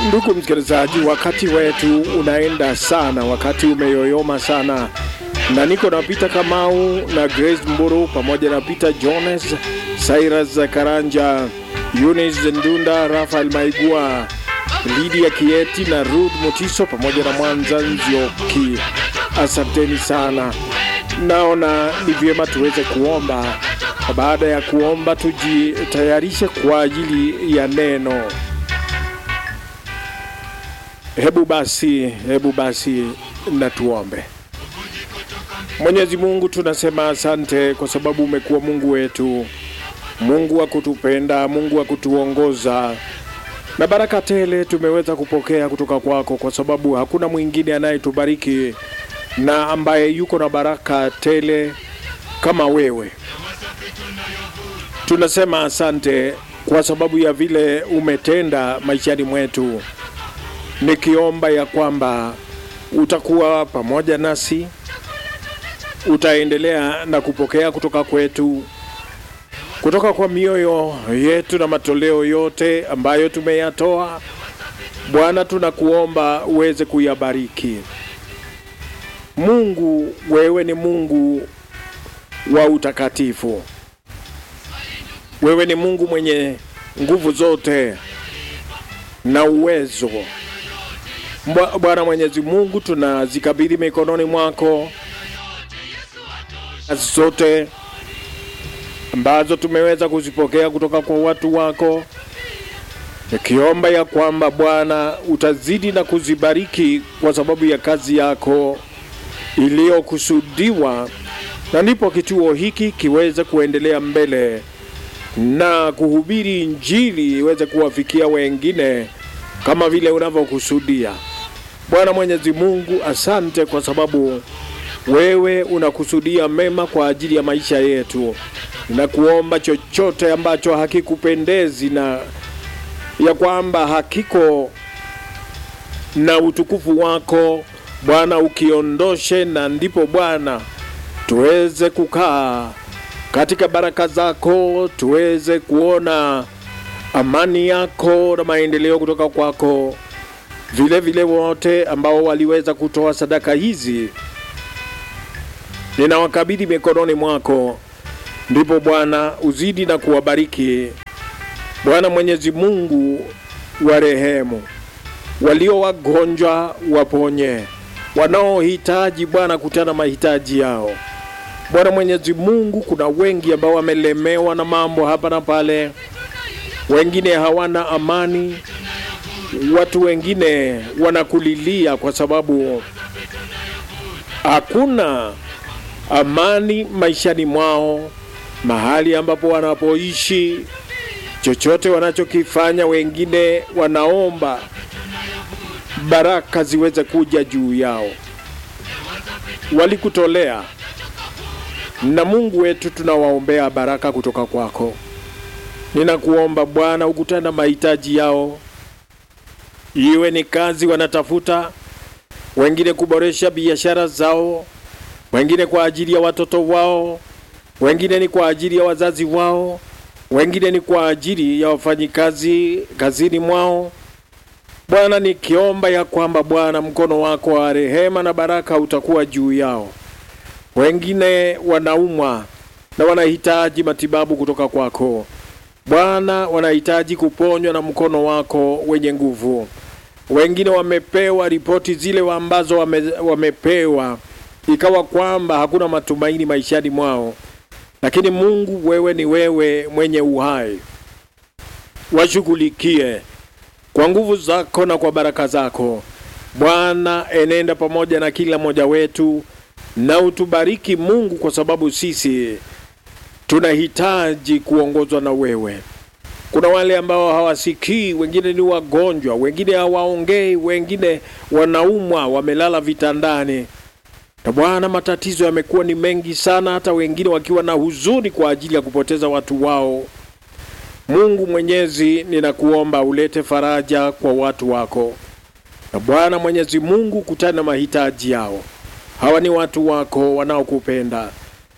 Ndugu msikilizaji, wakati wetu unaenda sana, wakati umeyoyoma sana, na niko na Peter Kamau na Grace Mburu pamoja na Peter Jones, Cyrus Karanja, Eunice Ndunda, Rafael Maigua, Lydia Kieti na Ruth Mutiso pamoja na Mwanza Nzioki. Asanteni sana. Naona ni vyema tuweze kuomba. Baada ya kuomba, tujitayarishe kwa ajili ya neno. Hebu basi, hebu basi na tuombe. Mwenyezi Mungu, tunasema asante kwa sababu umekuwa Mungu wetu, Mungu wa kutupenda, Mungu wa kutuongoza, na baraka tele tumeweza kupokea kutoka kwako, kwa sababu hakuna mwingine anayetubariki na ambaye yuko na baraka tele kama wewe. Tunasema asante kwa sababu ya vile umetenda maishani mwetu, nikiomba ya kwamba utakuwa pamoja nasi, utaendelea na kupokea kutoka kwetu, kutoka kwa mioyo yetu na matoleo yote ambayo tumeyatoa. Bwana, tunakuomba uweze kuyabariki. Mungu, wewe ni Mungu wa utakatifu. Wewe ni Mungu mwenye nguvu zote na uwezo. Bwana Mwenyezi Mungu, tunazikabidhi mikononi mwako kazi zote ambazo tumeweza kuzipokea kutoka kwa watu wako, nikiomba ya kwamba Bwana utazidi na kuzibariki kwa sababu ya kazi yako iliyokusudiwa, na ndipo kituo hiki kiweze kuendelea mbele na kuhubiri Injili iweze kuwafikia wengine kama vile unavyokusudia. Bwana Mwenyezi Mungu, asante kwa sababu wewe unakusudia mema kwa ajili ya maisha yetu. Ninakuomba chochote ambacho hakikupendezi na ya kwamba hakiko na utukufu wako Bwana ukiondoshe, na ndipo Bwana tuweze kukaa katika baraka zako, tuweze kuona amani yako na maendeleo kutoka kwako. Vile vile wote ambao waliweza kutoa sadaka hizi ninawakabidhi mikononi mwako, ndipo Bwana uzidi na kuwabariki. Bwana Mwenyezi Mungu, warehemu walio wagonjwa, waponye wanaohitaji Bwana kutana mahitaji yao. Bwana Mwenyezi Mungu, kuna wengi ambao wamelemewa na mambo hapa na pale, wengine hawana amani, watu wengine wanakulilia kwa sababu hakuna amani maishani mwao, mahali ambapo wanapoishi, chochote wanachokifanya, wengine wanaomba baraka ziweze kuja juu yao. Walikutolea na Mungu wetu, tunawaombea baraka kutoka kwako. Ninakuomba Bwana ukutana mahitaji yao, iwe ni kazi wanatafuta, wengine kuboresha biashara zao, wengine kwa ajili ya watoto wao, wengine ni kwa ajili ya wazazi wao, wengine ni kwa ajili ya wafanyikazi kazini mwao. Bwana, nikiomba ya kwamba Bwana mkono wako wa rehema na baraka utakuwa juu yao. Wengine wanaumwa na wanahitaji matibabu kutoka kwako Bwana, wanahitaji kuponywa na mkono wako wenye nguvu. Wengine wamepewa ripoti zile ambazo wame, wamepewa ikawa kwamba hakuna matumaini maishani mwao, lakini Mungu, wewe ni wewe mwenye uhai, washughulikie kwa nguvu zako na kwa baraka zako Bwana. Enenda pamoja na kila mmoja wetu na utubariki Mungu, kwa sababu sisi tunahitaji kuongozwa na wewe. Kuna wale ambao hawasikii, wengine ni wagonjwa, wengine hawaongei, wengine wanaumwa, wamelala vitandani. Na Bwana, matatizo yamekuwa ni mengi sana, hata wengine wakiwa na huzuni kwa ajili ya kupoteza watu wao. Mungu Mwenyezi, ninakuomba ulete faraja kwa watu wako. Na Bwana Mwenyezi Mungu, kutana mahitaji yao. Hawa ni watu wako wanaokupenda,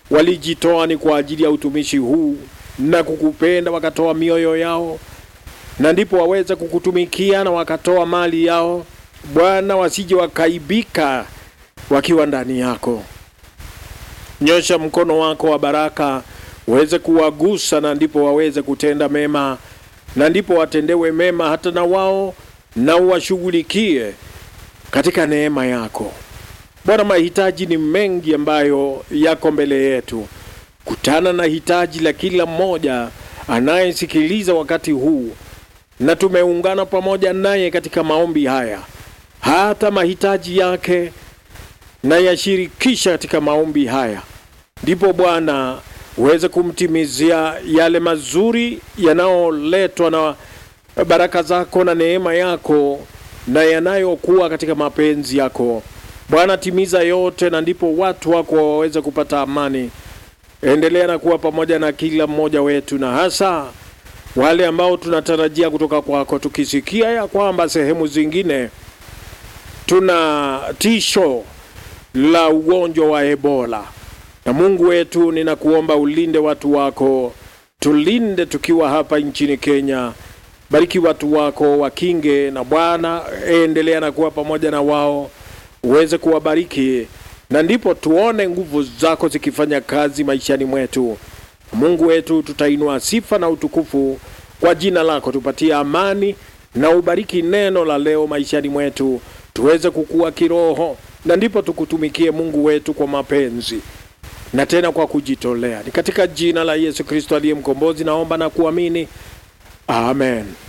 walijitoa ni kwa ajili ya utumishi huu na kukupenda, wakatoa mioyo yao. na ndipo waweze kukutumikia na wakatoa mali yao Bwana, wasije wakaibika wakiwa ndani yako. Nyosha mkono wako wa baraka uweze kuwagusa, na ndipo waweze kutenda mema, na ndipo watendewe mema hata na wao, na uwashughulikie katika neema yako Bwana. Mahitaji ni mengi ambayo yako mbele yetu. Kutana na hitaji la kila mmoja anayesikiliza wakati huu, na tumeungana pamoja naye katika maombi haya, hata mahitaji yake na yashirikisha katika maombi haya, ndipo Bwana uweze kumtimizia yale mazuri yanayoletwa na baraka zako na neema yako na yanayokuwa katika mapenzi yako Bwana. Timiza yote, na ndipo watu wako waweze kupata amani. Endelea na kuwa pamoja na kila mmoja wetu, na hasa wale ambao tunatarajia kutoka kwako, tukisikia ya kwamba sehemu zingine tuna tisho la ugonjwa wa Ebola. Na Mungu wetu, ninakuomba ulinde watu wako, tulinde tukiwa hapa nchini Kenya. Bariki watu wako, wakinge, na Bwana endelea na kuwa pamoja na wao, uweze kuwabariki, na ndipo tuone nguvu zako zikifanya kazi maishani mwetu. Mungu wetu, tutainua sifa na utukufu kwa jina lako, tupatie amani na ubariki neno la leo maishani mwetu, tuweze kukua kiroho, na ndipo tukutumikie Mungu wetu kwa mapenzi na tena kwa kujitolea. Ni katika jina la Yesu Kristo aliye mkombozi naomba na kuamini, amen.